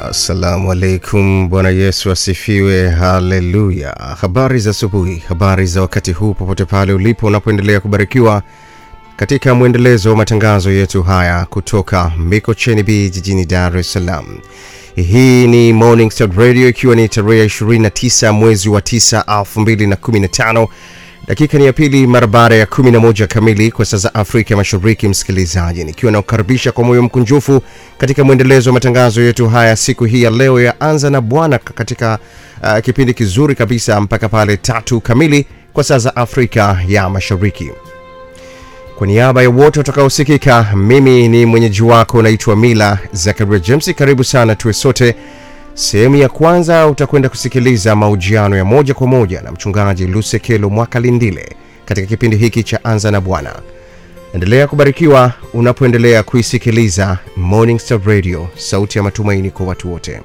Assalamu alaikum, Bwana Yesu asifiwe, haleluya. Habari za asubuhi, habari za wakati huu, popote pale ulipo unapoendelea kubarikiwa katika mwendelezo wa matangazo yetu haya kutoka Mikocheni B jijini Dar es Salaam. Hii ni Morning Star Radio ikiwa ni tarehe 29 mwezi wa 9 2015 dakika ni ya pili mara baada ya 11 kamili kwa saa za Afrika Mashariki. Msikilizaji, nikiwa nakukaribisha kwa moyo mkunjufu katika mwendelezo wa matangazo yetu haya siku hii ya leo ya anza na Bwana katika uh, kipindi kizuri kabisa mpaka pale tatu kamili kwa saa za Afrika ya Mashariki. Kwa niaba ya wote watakaosikika, mimi ni mwenyeji wako naitwa Mila Zakaria James. Karibu sana tuwe sote. Sehemu ya kwanza utakwenda kusikiliza mahojiano ya moja kwa moja na mchungaji Lusekelo Mwakalindile katika kipindi hiki cha Anza na Bwana. Endelea kubarikiwa unapoendelea kuisikiliza Morning Star Radio, sauti ya matumaini kwa watu wote.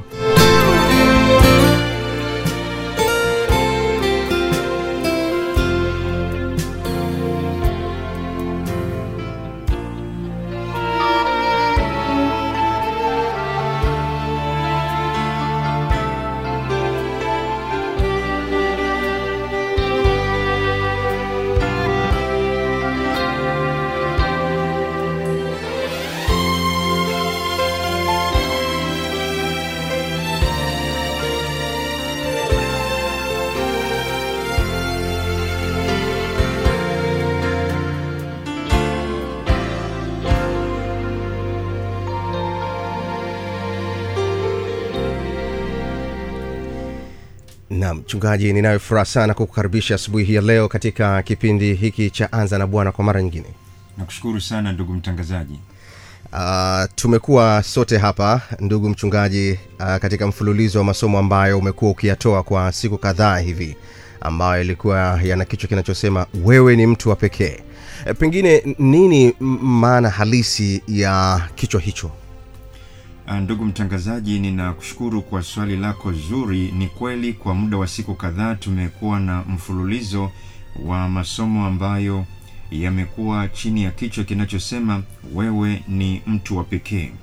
Naam, mchungaji, ninayo furaha sana kukukaribisha asubuhi hii ya leo katika kipindi hiki cha Anza na Bwana kwa mara nyingine. Nakushukuru sana ndugu mtangazaji. Uh, tumekuwa sote hapa ndugu mchungaji, uh, katika mfululizo wa masomo ambayo umekuwa ukiyatoa kwa siku kadhaa hivi ambayo ilikuwa yana kichwa kinachosema wewe ni mtu wa pekee. E, pengine nini m- maana halisi ya kichwa hicho? Ah, Ndugu mtangazaji, ninakushukuru kwa swali lako zuri. Ni kweli kwa muda wa siku kadhaa tumekuwa na mfululizo wa masomo ambayo yamekuwa chini ya kichwa kinachosema wewe ni mtu wa pekee.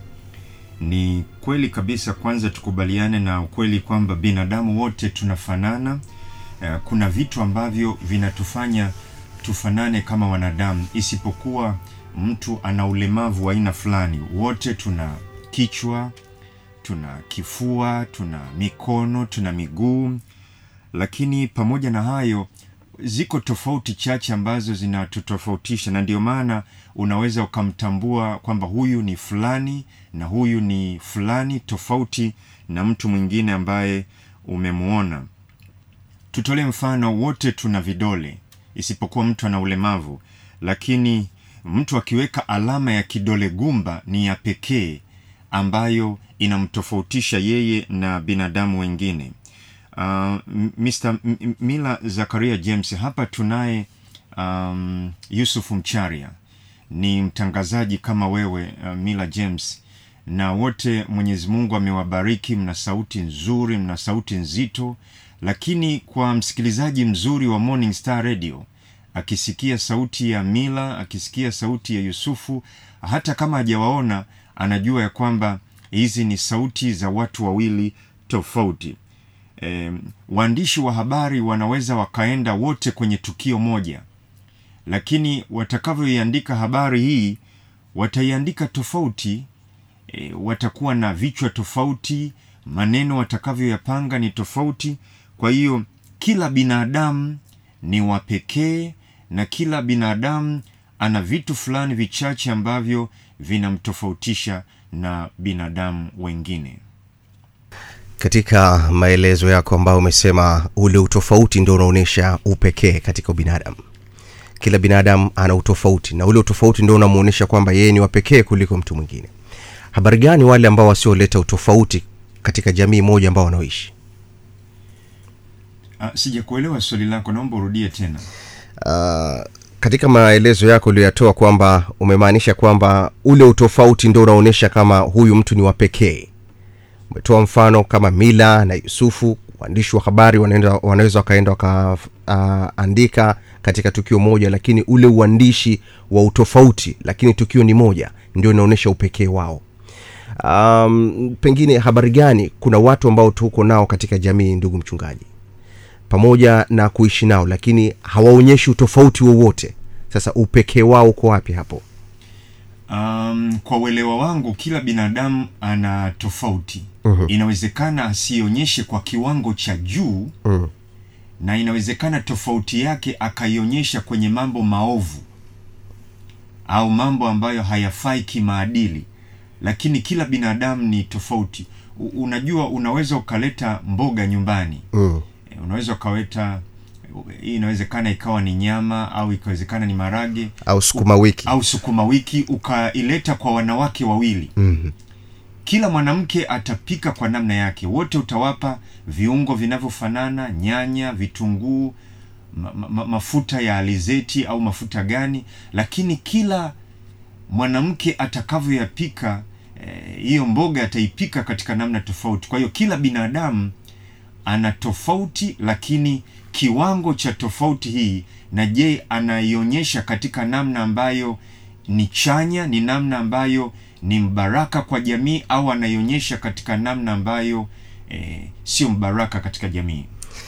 Ni kweli kabisa. Kwanza tukubaliane na ukweli kwamba binadamu wote tunafanana. Eh, Kuna vitu ambavyo vinatufanya tufanane kama wanadamu, isipokuwa mtu ana ulemavu wa aina fulani. Wote tuna kichwa, tuna kifua, tuna mikono, tuna miguu, lakini pamoja na hayo ziko tofauti chache ambazo zinatutofautisha, na ndio maana unaweza ukamtambua kwamba huyu ni fulani na huyu ni fulani, tofauti na mtu mwingine ambaye umemuona. Tutolee mfano, wote tuna vidole isipokuwa mtu ana ulemavu, lakini mtu akiweka alama ya kidole gumba ni ya pekee ambayo inamtofautisha yeye na binadamu wengine. Uh, M- Mr. M- M- Mila Zakaria James hapa tunaye um, Yusuf Mcharia ni mtangazaji kama wewe uh, Mila James na wote Mwenyezi Mungu amewabariki, mna sauti nzuri, mna sauti nzito, lakini kwa msikilizaji mzuri wa Morning Star Radio akisikia sauti ya Mila, akisikia sauti ya Yusufu, hata kama hajawaona, anajua ya kwamba hizi ni sauti za watu wawili tofauti. E, waandishi wa habari wanaweza wakaenda wote kwenye tukio moja, lakini watakavyoiandika habari hii wataiandika tofauti. E, watakuwa na vichwa tofauti, maneno watakavyoyapanga ni tofauti. Kwa hiyo kila binadamu ni wa pekee na kila binadamu ana vitu fulani vichache ambavyo vinamtofautisha na binadamu wengine. Katika maelezo yako ambayo umesema ule utofauti ndio unaonyesha upekee katika ubinadamu. Kila binadamu ana utofauti na ule utofauti ndio unamuonyesha kwamba yeye ni wa pekee kuliko mtu mwingine. Habari gani wale ambao wasioleta utofauti katika jamii moja ambao wanaoishi? Ah, sijakuelewa swali lako, naomba urudie tena. Uh, katika maelezo yako uliyoyatoa kwamba umemaanisha kwamba ule utofauti ndio unaonyesha kama huyu mtu ni wa pekee. Umetoa mfano kama Mila na Yusufu, waandishi wa habari wanaenda, wanaweza wakaenda wakaandika uh, katika tukio moja, lakini ule uandishi wa utofauti, lakini tukio ni moja, ndio inaonyesha upekee wao. um, pengine habari gani kuna watu ambao tuko nao katika jamii ndugu mchungaji pamoja na kuishi nao lakini hawaonyeshi utofauti wowote sasa upekee wao uko wapi hapo Um, kwa uelewa wangu kila binadamu ana tofauti. Mhm. Inawezekana asionyeshe kwa kiwango cha juu mm. na inawezekana tofauti yake akaionyesha kwenye mambo maovu au mambo ambayo hayafai kimaadili, lakini kila binadamu ni tofauti. U, unajua, unaweza ukaleta mboga nyumbani Mm. Eh, unaweza ukaweta hii, inawezekana ikawa ni nyama au ikawezekana ni marage au sukuma wiki au sukuma wiki, ukaileta kwa wanawake wawili mm. kila mwanamke atapika kwa namna yake, wote utawapa viungo vinavyofanana, nyanya, vitunguu, ma, ma, mafuta ya alizeti au mafuta gani, lakini kila mwanamke atakavyoyapika eh, hiyo mboga ataipika katika namna tofauti. Kwa hiyo kila binadamu ana tofauti, lakini kiwango cha tofauti hii, na je, anaionyesha katika namna ambayo ni chanya, ni namna ambayo ni mbaraka kwa jamii, au anaionyesha katika namna ambayo eh, sio mbaraka katika jamii?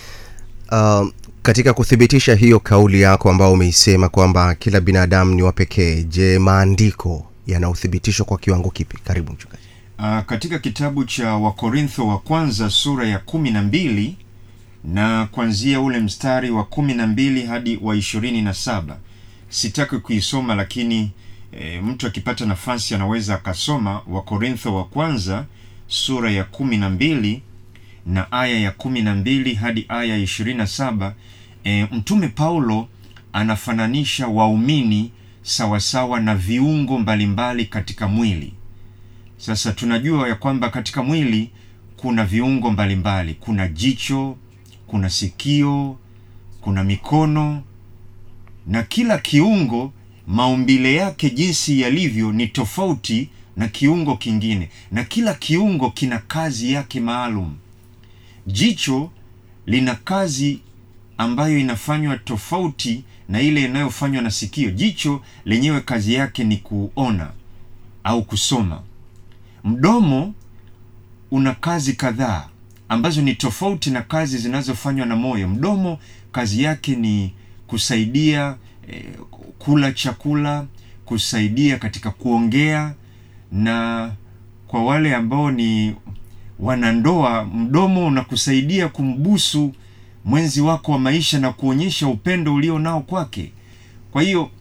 um, katika kuthibitisha hiyo kauli yako ambao umeisema kwamba kila binadamu ni wa pekee je maandiko yana uthibitisho kwa kiwango kipi karibu mchungaji Uh, katika kitabu cha Wakorintho wa kwanza sura ya kumi na mbili na kuanzia ule mstari wa kumi na mbili hadi wa ishirini na saba sitaki kuisoma lakini e, mtu akipata nafasi anaweza akasoma Wakorintho wa kwanza sura ya kumi na mbili na aya ya kumi na mbili hadi aya ya ishirini na saba e, mtume Paulo anafananisha waumini sawasawa na viungo mbalimbali katika mwili. Sasa tunajua ya kwamba katika mwili kuna viungo mbalimbali, kuna jicho, kuna sikio, kuna mikono, na kila kiungo maumbile yake jinsi yalivyo ni tofauti na kiungo kingine, na kila kiungo kina kazi yake maalum. Jicho lina kazi ambayo inafanywa tofauti na ile inayofanywa na sikio. Jicho lenyewe kazi yake ni kuona au kusoma. Mdomo una kazi kadhaa ambazo ni tofauti na kazi zinazofanywa na moyo. Mdomo kazi yake ni kusaidia eh, kula chakula, kusaidia katika kuongea, na kwa wale ambao ni wanandoa, mdomo unakusaidia kumbusu mwenzi wako wa maisha na kuonyesha upendo ulio nao kwake. Kwa hiyo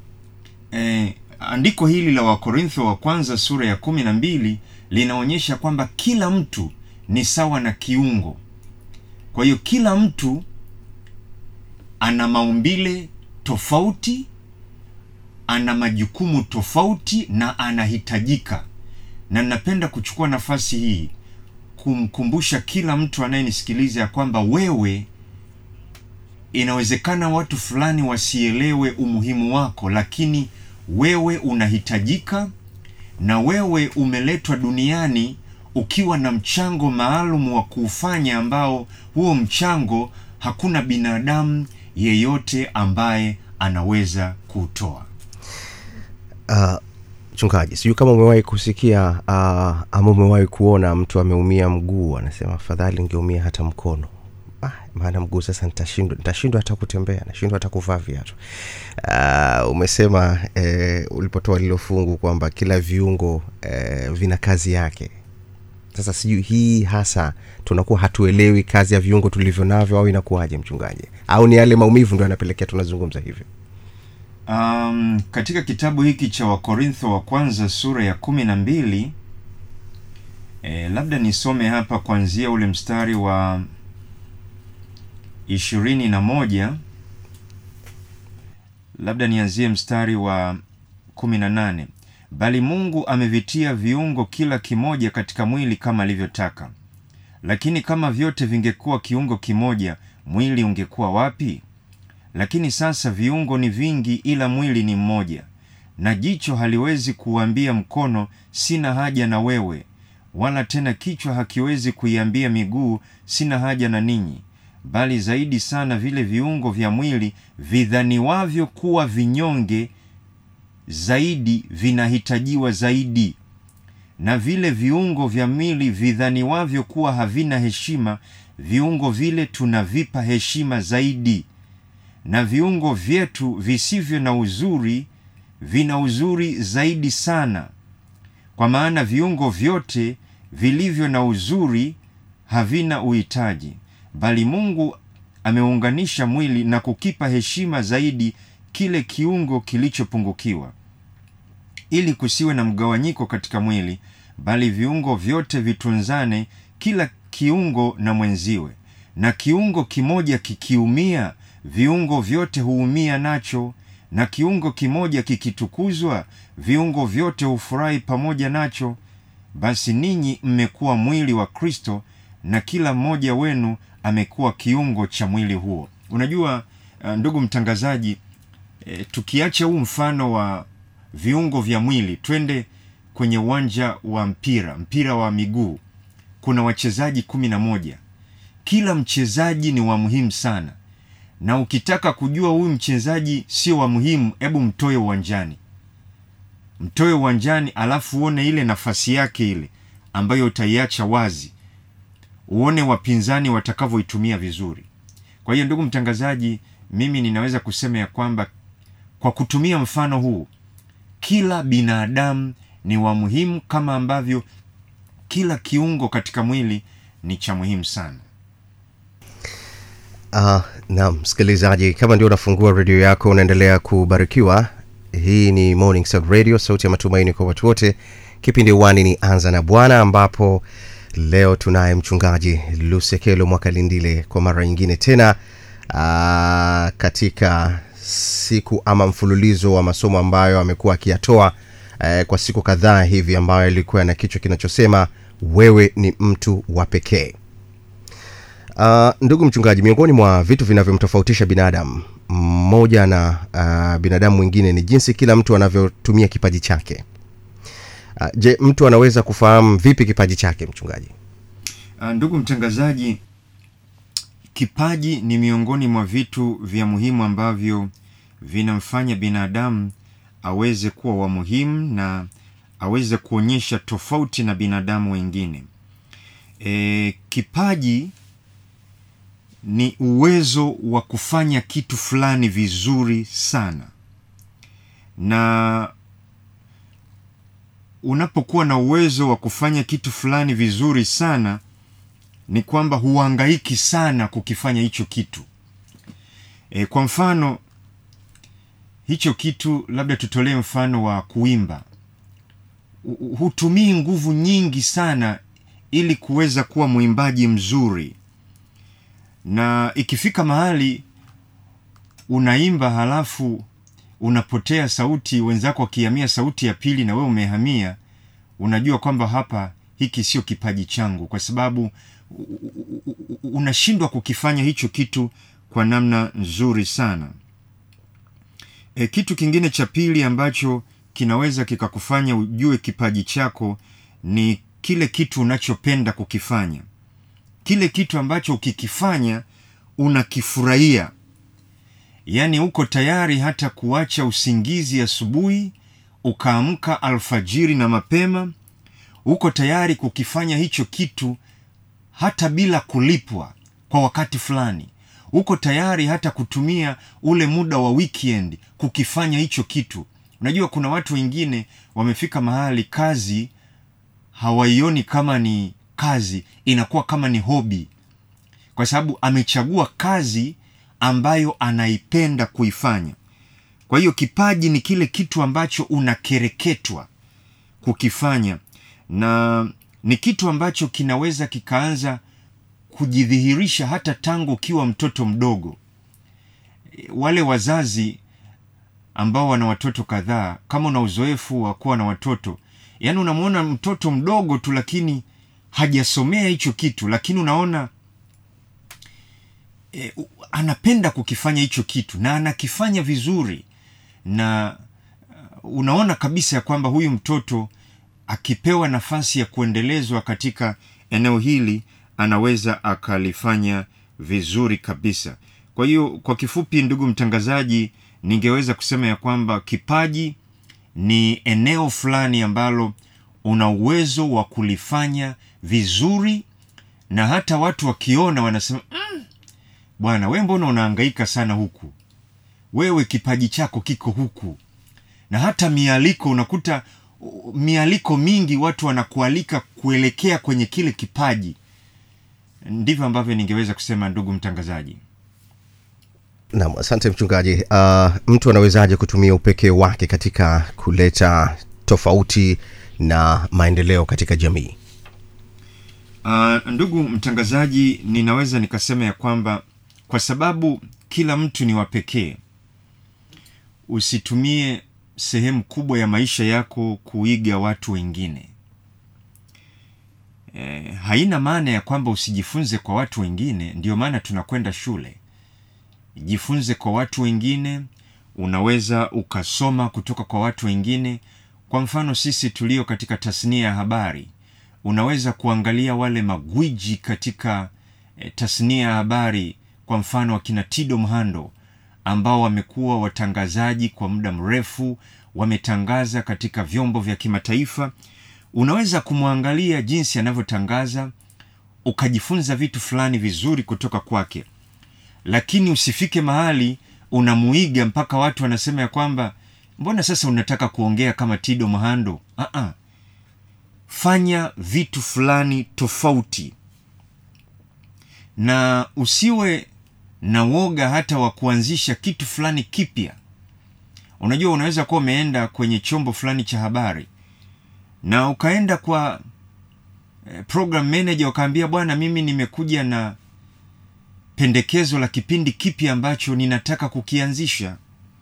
eh, andiko hili la Wakorintho wa kwanza sura ya kumi na mbili linaonyesha kwamba kila mtu ni sawa na kiungo. Kwa hiyo kila mtu ana maumbile tofauti, ana majukumu tofauti na anahitajika. Na napenda kuchukua nafasi hii kumkumbusha kila mtu anayenisikiliza ya kwamba wewe, inawezekana watu fulani wasielewe umuhimu wako, lakini wewe unahitajika na wewe umeletwa duniani ukiwa na mchango maalum wa kuufanya, ambao huo mchango hakuna binadamu yeyote ambaye anaweza kuutoa. uh, mchungaji sijui kama umewahi kusikia uh, ama umewahi kuona mtu ameumia mguu anasema afadhali ningeumia hata mkono ah, maana mguu sasa nitashindwa nitashindwa hata kutembea nashindwa hata kuvaa viatu uh, umesema eh, ulipotoa lilo fungu kwamba kila viungo eh, vina kazi yake sasa sijui hii hasa tunakuwa hatuelewi kazi ya viungo tulivyo navyo au inakuwaje mchungaji au ni yale maumivu ndo yanapelekea tunazungumza hivyo Um, katika kitabu hiki cha Wakorintho wa kwanza sura ya kumi na mbili e, labda nisome hapa kuanzia ule mstari wa ishirini na moja labda nianzie mstari wa kumi na nane bali Mungu amevitia viungo kila kimoja katika mwili kama alivyotaka. Lakini kama vyote vingekuwa kiungo kimoja, mwili ungekuwa wapi? Lakini sasa viungo ni vingi, ila mwili ni mmoja. Na jicho haliwezi kuambia mkono, sina haja na wewe, wala tena kichwa hakiwezi kuiambia miguu, sina haja na ninyi. Bali zaidi sana vile viungo vya mwili vidhaniwavyo kuwa vinyonge zaidi vinahitajiwa zaidi, na vile viungo vya mwili vidhaniwavyo kuwa havina heshima, viungo vile tunavipa heshima zaidi, na viungo vyetu visivyo na uzuri vina uzuri zaidi sana. Kwa maana viungo vyote vilivyo na uzuri havina uhitaji, bali Mungu ameunganisha mwili na kukipa heshima zaidi kile kiungo kilichopungukiwa, ili kusiwe na mgawanyiko katika mwili, bali viungo vyote vitunzane, kila kiungo na mwenziwe. Na kiungo kimoja kikiumia, viungo vyote huumia nacho, na kiungo kimoja kikitukuzwa, viungo vyote hufurahi pamoja nacho. Basi ninyi mmekuwa mwili wa Kristo, na kila mmoja wenu amekuwa kiungo cha mwili huo. Unajua uh, ndugu mtangazaji, e, tukiacha huu mfano wa viungo vya mwili, twende kwenye uwanja wa mpira, mpira wa miguu. Kuna wachezaji kumi na moja. Kila mchezaji ni wa muhimu sana, na ukitaka kujua huyu mchezaji sio wa muhimu, hebu mtoe uwanjani, mtoe uwanjani, alafu uone ile nafasi yake ile ambayo utaiacha wazi, uone wapinzani watakavyoitumia vizuri. Kwa hiyo ndugu mtangazaji, mimi ninaweza kusema ya kwamba kwa kutumia mfano huu, kila binadamu ni wa muhimu kama ambavyo kila kiungo katika mwili ni cha muhimu sana. Uh, naam msikilizaji, kama ndio unafungua redio yako, unaendelea kubarikiwa. Hii ni Morning Star Radio, sauti ya matumaini kwa watu wote. Kipindi uwani ni anza na Bwana, ambapo leo tunaye mchungaji Lusekelo Mwakalindile kwa mara nyingine tena uh, katika siku ama mfululizo wa masomo ambayo amekuwa akiyatoa uh, kwa siku kadhaa hivi, ambayo ilikuwa na kichwa kinachosema wewe ni mtu wa pekee. Uh, ndugu mchungaji, miongoni mwa vitu vinavyomtofautisha binadamu mmoja na uh, binadamu mwingine ni jinsi kila mtu anavyotumia kipaji chake. Uh, je, mtu anaweza kufahamu vipi kipaji chake mchungaji? Uh, ndugu mtangazaji, kipaji ni miongoni mwa vitu vya muhimu ambavyo vinamfanya binadamu aweze kuwa wa muhimu na aweze kuonyesha tofauti na binadamu wengine. E, kipaji ni uwezo wa kufanya kitu fulani vizuri sana, na unapokuwa na uwezo wa kufanya kitu fulani vizuri sana, ni kwamba huhangaiki sana kukifanya hicho kitu. E, kwa mfano hicho kitu, labda tutolee mfano wa kuimba. Hutumii nguvu nyingi sana ili kuweza kuwa mwimbaji mzuri na ikifika mahali unaimba halafu unapotea sauti, wenzako wakihamia sauti ya pili na wewe umehamia, unajua kwamba hapa hiki sio kipaji changu, kwa sababu unashindwa kukifanya hicho kitu kwa namna nzuri sana. E, kitu kingine cha pili ambacho kinaweza kikakufanya ujue kipaji chako ni kile kitu unachopenda kukifanya kile kitu ambacho ukikifanya unakifurahia, yaani uko tayari hata kuacha usingizi asubuhi ukaamka alfajiri na mapema. Uko tayari kukifanya hicho kitu hata bila kulipwa kwa wakati fulani. Uko tayari hata kutumia ule muda wa weekend kukifanya hicho kitu. Unajua, kuna watu wengine wamefika mahali kazi hawaioni kama ni kazi inakuwa kama ni hobi, kwa sababu amechagua kazi ambayo anaipenda kuifanya. Kwa hiyo kipaji ni kile kitu ambacho unakereketwa kukifanya, na ni kitu ambacho kinaweza kikaanza kujidhihirisha hata tangu ukiwa mtoto mdogo. Wale wazazi ambao wana watoto kadhaa, kama una uzoefu wa kuwa na watoto, yaani unamwona mtoto mdogo tu, lakini hajasomea hicho kitu, lakini unaona e, anapenda kukifanya hicho kitu na anakifanya vizuri, na unaona kabisa ya kwamba huyu mtoto akipewa nafasi ya kuendelezwa katika eneo hili anaweza akalifanya vizuri kabisa. Kwa hiyo kwa kifupi, ndugu mtangazaji, ningeweza kusema ya kwamba kipaji ni eneo fulani ambalo una uwezo wa kulifanya vizuri na hata watu wakiona wanasema mm, bwana we mbona unahangaika sana huku wewe kipaji chako kiko huku na hata mialiko unakuta uh, mialiko mingi watu wanakualika kuelekea kwenye kile kipaji ndivyo ambavyo ningeweza kusema ndugu mtangazaji Naam, asante mchungaji. Uh, mtu anawezaje kutumia upekee wake katika kuleta tofauti na maendeleo katika jamii? Uh, ndugu mtangazaji, ninaweza nikasema ya kwamba kwa sababu kila mtu ni wa pekee, usitumie sehemu kubwa ya maisha yako kuiga watu wengine. E, haina maana ya kwamba usijifunze kwa watu wengine. Ndio maana tunakwenda shule. Jifunze kwa watu wengine, unaweza ukasoma kutoka kwa watu wengine. Kwa mfano sisi tulio katika tasnia ya habari, unaweza kuangalia wale magwiji katika e, tasnia ya habari, kwa mfano wakina Tido Mhando ambao wamekuwa watangazaji kwa muda mrefu, wametangaza katika vyombo vya kimataifa. Unaweza kumwangalia jinsi anavyotangaza ukajifunza vitu fulani vizuri kutoka kwake, lakini usifike mahali unamuiga mpaka watu wanasema ya kwamba mbona sasa unataka kuongea kama Tido Mhando. Aa, fanya vitu fulani tofauti na usiwe na woga hata wa kuanzisha kitu fulani kipya. Unajua, unaweza kuwa umeenda kwenye chombo fulani cha habari na ukaenda kwa eh, program manager ukaambia, bwana, mimi nimekuja na pendekezo la kipindi kipya ambacho ninataka kukianzisha.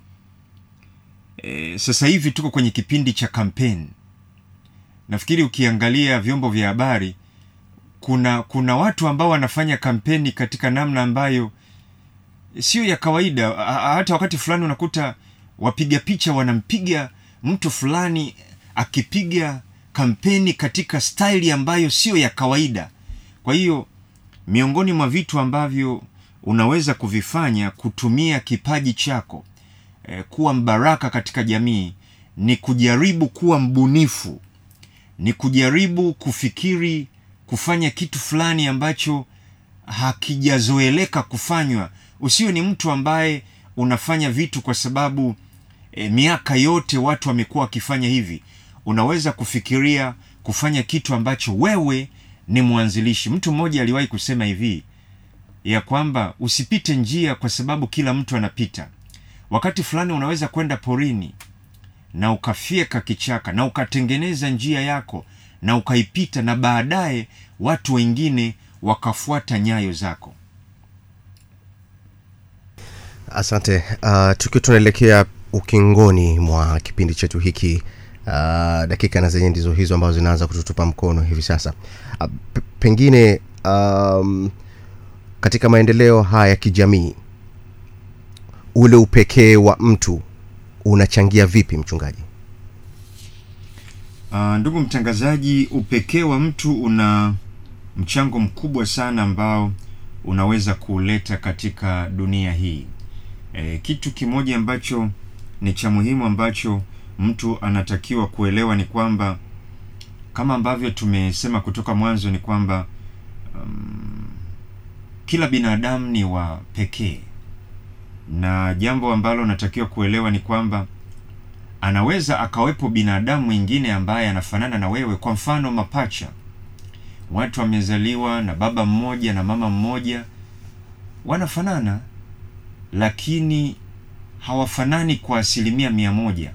E, sasa hivi tuko kwenye kipindi cha kampeni. Nafikiri ukiangalia vyombo vya habari kuna kuna watu ambao wanafanya kampeni katika namna ambayo sio ya kawaida. Hata wakati fulani unakuta wapiga picha wanampiga mtu fulani akipiga kampeni katika staili ambayo sio ya kawaida. Kwa hiyo miongoni mwa vitu ambavyo unaweza kuvifanya kutumia kipaji chako eh, kuwa mbaraka katika jamii ni kujaribu kuwa mbunifu, ni kujaribu kufikiri kufanya kitu fulani ambacho hakijazoeleka kufanywa. Usiwe ni mtu ambaye unafanya vitu kwa sababu e, miaka yote watu wamekuwa wakifanya hivi. Unaweza kufikiria kufanya kitu ambacho wewe ni mwanzilishi. Mtu mmoja aliwahi kusema hivi ya kwamba usipite njia kwa sababu kila mtu anapita. Wakati fulani unaweza kwenda porini na ukafyeka kichaka na ukatengeneza njia yako na ukaipita, na baadaye watu wengine wakafuata nyayo zako. Asante. Uh, tukiwa tunaelekea ukingoni mwa kipindi chetu hiki uh, dakika na zenye ndizo hizo ambazo zinaanza kututupa mkono hivi sasa. Uh, p- pengine um, katika maendeleo haya ya kijamii ule upekee wa mtu unachangia vipi mchungaji? Uh, ndugu mtangazaji, upekee wa mtu una mchango mkubwa sana ambao unaweza kuleta katika dunia hii. E, kitu kimoja ambacho ni cha muhimu ambacho mtu anatakiwa kuelewa ni kwamba kama ambavyo tumesema kutoka mwanzo ni kwamba um, kila binadamu ni wa pekee, na jambo ambalo natakiwa kuelewa ni kwamba anaweza akawepo binadamu mwingine ambaye anafanana na wewe. Kwa mfano, mapacha, watu wamezaliwa na baba mmoja na mama mmoja, wanafanana lakini hawafanani kwa asilimia mia moja.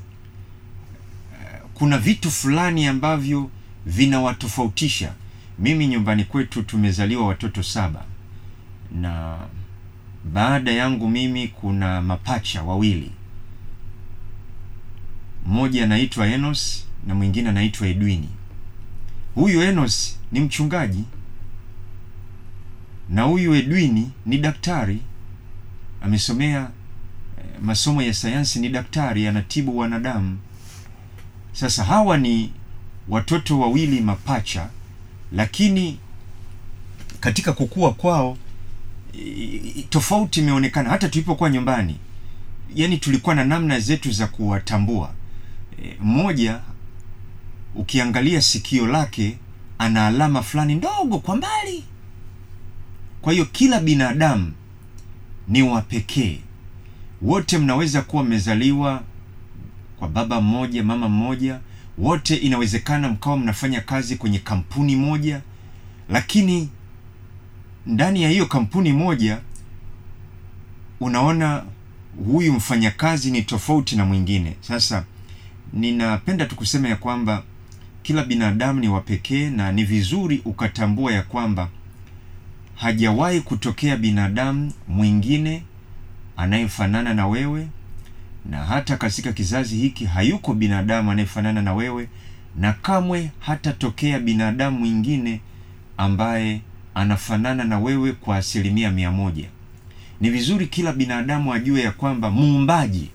Kuna vitu fulani ambavyo vinawatofautisha. Mimi nyumbani kwetu tumezaliwa watoto saba, na baada yangu mimi kuna mapacha wawili mmoja anaitwa Enos na mwingine anaitwa Edwini. Huyu Enos ni mchungaji na huyu Edwini ni daktari, amesomea eh, masomo ya sayansi, ni daktari, anatibu wanadamu. Sasa hawa ni watoto wawili mapacha, lakini katika kukua kwao i- tofauti imeonekana. Hata tulipokuwa nyumbani, yani tulikuwa na namna zetu za kuwatambua. E, mmoja ukiangalia sikio lake ana alama fulani ndogo kwa mbali. Kwa hiyo kila binadamu ni wa pekee. Wote mnaweza kuwa mmezaliwa kwa baba mmoja, mama mmoja, wote inawezekana mkawa mnafanya kazi kwenye kampuni moja, lakini ndani ya hiyo kampuni moja unaona huyu mfanyakazi ni tofauti na mwingine. Sasa ninapenda tu kusema ya kwamba kila binadamu ni wa pekee na ni vizuri ukatambua ya kwamba hajawahi kutokea binadamu mwingine anayefanana na wewe, na hata katika kizazi hiki hayuko binadamu anayefanana na wewe, na kamwe hatatokea binadamu mwingine ambaye anafanana na wewe kwa asilimia mia moja. Ni vizuri kila binadamu ajue ya kwamba muumbaji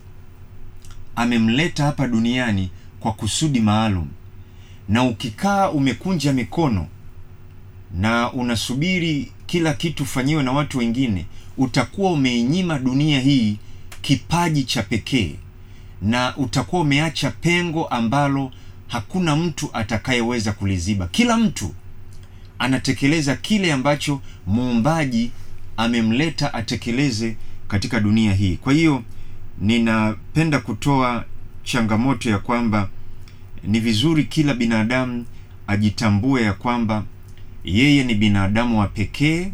amemleta hapa duniani kwa kusudi maalum, na ukikaa umekunja mikono na unasubiri kila kitu fanyiwe na watu wengine, utakuwa umeinyima dunia hii kipaji cha pekee, na utakuwa umeacha pengo ambalo hakuna mtu atakayeweza kuliziba. Kila mtu anatekeleza kile ambacho muumbaji amemleta atekeleze katika dunia hii. Kwa hiyo ninapenda kutoa changamoto ya kwamba ni vizuri kila binadamu ajitambue ya kwamba yeye ni binadamu wa pekee,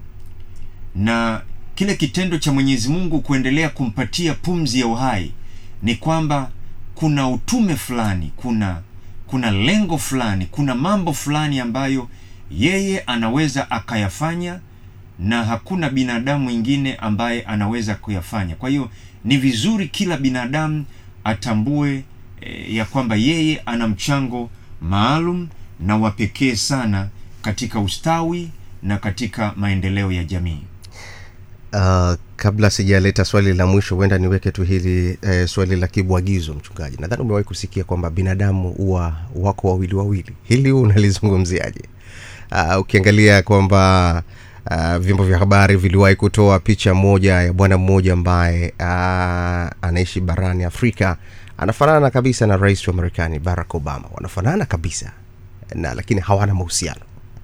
na kile kitendo cha Mwenyezi Mungu kuendelea kumpatia pumzi ya uhai ni kwamba kuna utume fulani, kuna kuna lengo fulani, kuna mambo fulani ambayo yeye anaweza akayafanya na hakuna binadamu mwingine ambaye anaweza kuyafanya. Kwa hiyo ni vizuri kila binadamu atambue e, ya kwamba yeye ana mchango maalum na wa pekee sana katika ustawi na katika maendeleo ya jamii. Uh, kabla sijaleta swali la mwisho, huenda niweke tu hili eh, swali la kibwagizo. Mchungaji, nadhani umewahi kusikia kwamba binadamu huwa wako wawili wawili. Hili unalizungumziaje? Uh, ukiangalia kwamba uh, vyombo vya habari viliwahi kutoa picha moja ya bwana mmoja ambaye uh, anaishi barani Afrika, anafanana kabisa na rais wa Marekani Barack Obama, wanafanana kabisa na lakini hawana mahusiano.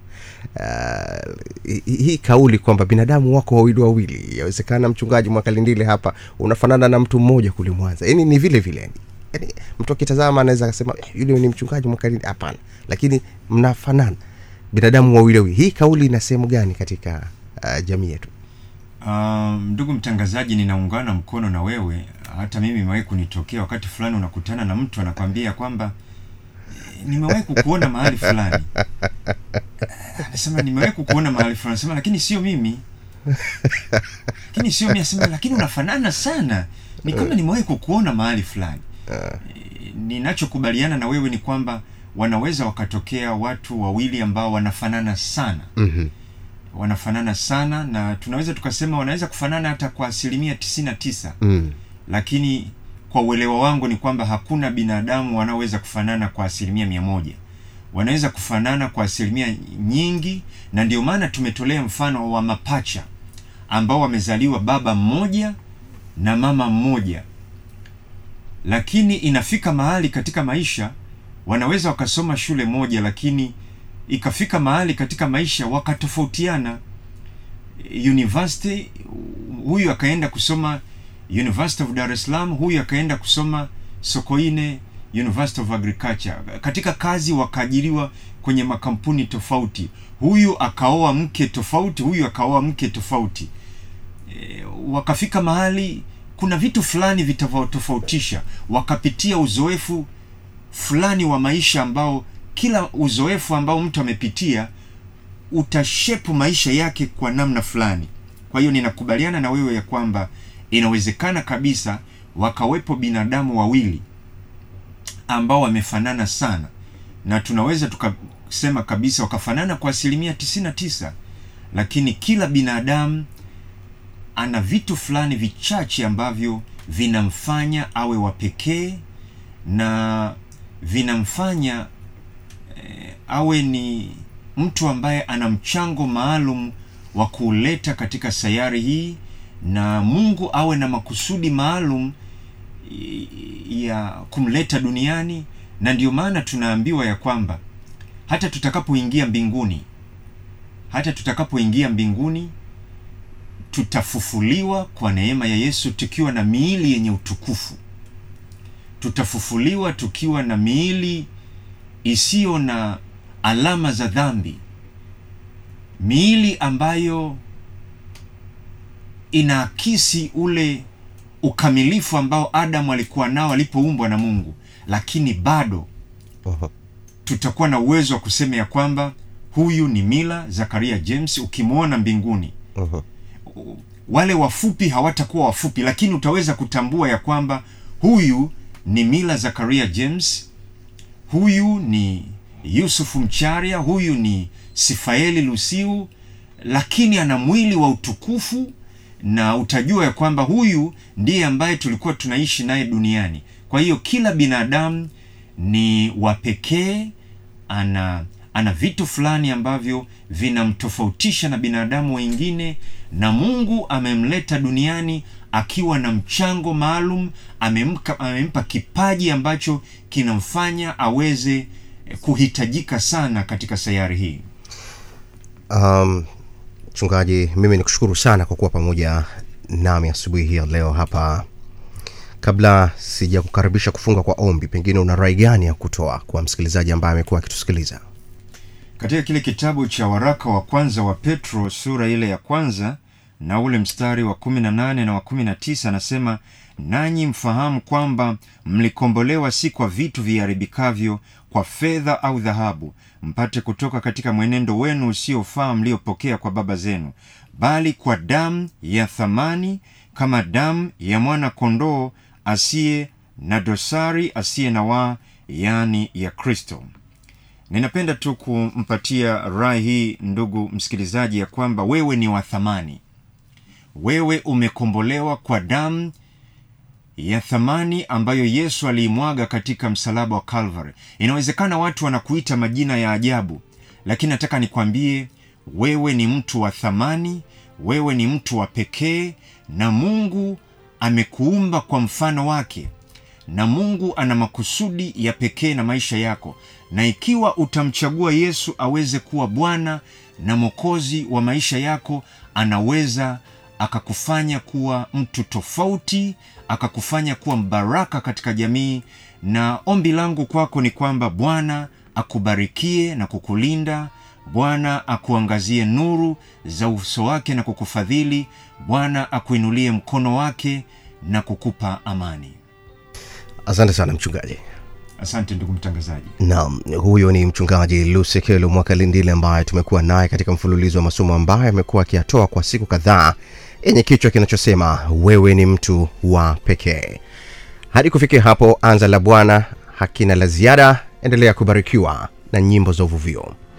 Uh, hii kauli kwamba binadamu wako wawili wawili, yawezekana mchungaji Mwakalindile hapa unafanana na mtu mmoja kule Mwanza, yani ni vile vile yani, yani mtu akitazama anaweza akasema yule ni mchungaji Mwakalindile. Hapana, lakini mnafanana binadamu wawili wawili. Hii kauli ina sehemu gani katika uh, jamii yetu? Um, ndugu mtangazaji, ninaungana mkono na wewe. Hata mimi imewahi kunitokea wakati fulani, unakutana na mtu anakwambia kwamba nimewahi kukuona mahali fulani, anasema nimewahi kukuona mahali fulani, anasema lakini sio mimi, lakini sio mimi, anasema lakini unafanana sana, ni kama nimewahi kukuona mahali fulani. Ninachokubaliana na wewe ni kwamba wanaweza wakatokea watu wawili ambao wanafanana sana mm-hmm. wanafanana sana na tunaweza tukasema wanaweza kufanana hata kwa asilimia tisini na tisa mm. lakini kwa uelewa wangu ni kwamba hakuna binadamu wanaoweza kufanana kwa asilimia mia moja wanaweza kufanana kwa asilimia nyingi na ndio maana tumetolea mfano wa mapacha ambao wamezaliwa baba mmoja na mama mmoja lakini inafika mahali katika maisha wanaweza wakasoma shule moja lakini ikafika mahali katika maisha wakatofautiana university huyu akaenda kusoma University of Dar es Salaam, huyu akaenda kusoma Sokoine University of Agriculture. Katika kazi wakaajiriwa kwenye makampuni tofauti, huyu akaoa mke tofauti, huyu akaoa mke tofauti. E, wakafika mahali kuna vitu fulani vitawatofautisha, wakapitia uzoefu fulani wa maisha ambao kila uzoefu ambao mtu amepitia utashepu maisha yake kwa namna fulani. Kwa hiyo ninakubaliana na wewe ya kwamba inawezekana kabisa wakawepo binadamu wawili ambao wamefanana sana, na tunaweza tukasema kabisa wakafanana kwa asilimia tisini na tisa, lakini kila binadamu ana vitu fulani vichache ambavyo vinamfanya awe wa pekee na vinamfanya eh, awe ni mtu ambaye ana mchango maalum wa kuleta katika sayari hii na Mungu awe na makusudi maalum ya kumleta duniani na ndio maana tunaambiwa ya kwamba hata tutakapoingia mbinguni hata tutakapoingia mbinguni tutafufuliwa kwa neema ya yesu tukiwa na miili yenye utukufu tutafufuliwa tukiwa na miili isiyo na alama za dhambi miili ambayo inaakisi ule ukamilifu ambao adamu alikuwa nao alipoumbwa na mungu lakini bado Mhm. tutakuwa na uwezo wa kusema ya kwamba huyu ni mila zakaria james ukimwona mbinguni Mhm. wale wafupi hawatakuwa wafupi lakini utaweza kutambua ya kwamba huyu ni mila zakaria james huyu ni yusufu mcharia huyu ni sifaeli lusiu lakini ana mwili wa utukufu na utajua ya kwamba huyu ndiye ambaye tulikuwa tunaishi naye duniani kwa hiyo kila binadamu ni wa pekee ana ana vitu fulani ambavyo vinamtofautisha na binadamu wengine na mungu amemleta duniani akiwa na mchango maalum amemka, amempa kipaji ambacho kinamfanya aweze eh, kuhitajika sana katika sayari hii Um, mchungaji, mimi nikushukuru sana kwa kuwa pamoja nami asubuhi hii ya leo hapa. Kabla sija kukaribisha kufunga kwa ombi, pengine una rai gani ya kutoa kwa msikilizaji ambaye amekuwa akitusikiliza? katika kile kitabu cha waraka wa kwanza wa petro sura ile ya kwanza na ule mstari wa 18 na wa 19 anasema nanyi mfahamu kwamba mlikombolewa si kwa vitu viharibikavyo kwa fedha au dhahabu mpate kutoka katika mwenendo wenu usiofaa mliopokea kwa baba zenu bali kwa damu ya thamani kama damu ya mwana kondoo asiye na dosari asiye na waa yaani ya kristo ninapenda tu kumpatia rai hii ndugu msikilizaji ya kwamba wewe ni wa thamani wewe umekombolewa kwa damu ya thamani ambayo yesu aliimwaga katika msalaba wa calvary inawezekana watu wanakuita majina ya ajabu lakini nataka nikwambie wewe ni mtu wa thamani wewe ni mtu wa pekee na mungu amekuumba kwa mfano wake na mungu ana makusudi ya pekee na maisha yako na ikiwa utamchagua yesu aweze kuwa bwana na mwokozi wa maisha yako anaweza akakufanya kuwa mtu tofauti akakufanya kuwa mbaraka katika jamii na ombi langu kwako ni kwamba bwana akubarikie na kukulinda bwana akuangazie nuru za uso wake na kukufadhili bwana akuinulie mkono wake na kukupa amani Asante sana mchungaji. asante ndugu mtangazaji Naam, huyo ni mchungaji Lusekelo Mwakalindile ambaye tumekuwa naye katika mfululizo wa masomo ambayo amekuwa akiyatoa kwa siku kadhaa yenye kichwa kinachosema wewe ni mtu wa pekee. Hadi kufikia hapo, anza la Bwana hakina la ziada. Endelea kubarikiwa na nyimbo za uvuvio.